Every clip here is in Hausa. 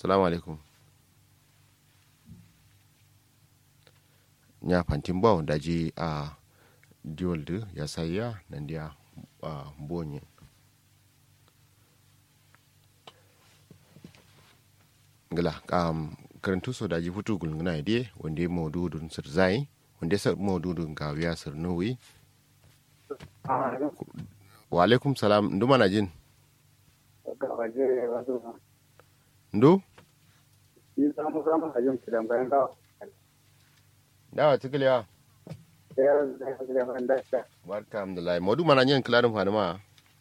salamu alaikum nya fantin bawo daji a diwoldu ya sayya nan dia a bonye ngala um, karantu so daji futu gulngana ide wanda maududun sir zai wanda sa maududun gawiya sir nuwi wa alaikum salam ndu mana jin ndu dawa tikiliya barka alhamdulillah maudu mana yin kilarin fanima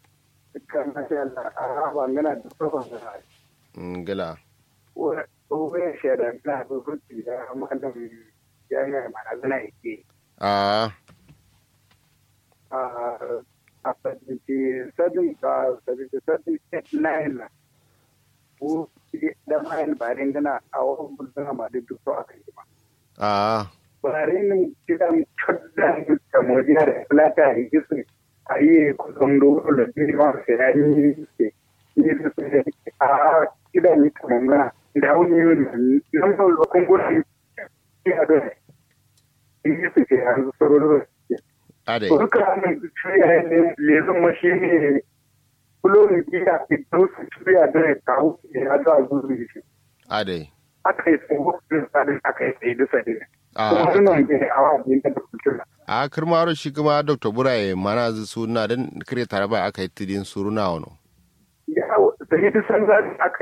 ngala Uwe shaida na hukunci da malam jami'ar manazana yake. a A sadinci sadin ka sadinci sadin nine na. Ko da mayan barin gana a wani bulbuna ma duk duk a kai ba. a Barin kidan choddan da modiya da plata a gisu a yi kusan dole da ma sai ya yi ke. Yi su a kidan yi kamar da wani yi nan ba lokacin gudu ya da yi su ke yanzu saroro ade duka hannun shirya ne lezun mashi ne kulorin biya fito su shirya da ya kawo ya za a zuru shi ade aka yi tsohon da sadin aka yi tsaye da sadin a kuma suna ne a wani da kultura a kirmaro shi kuma dr buraye mana zu suna don kare tare ba aka yi tidin suruna wano ya da yi san zaɗin aka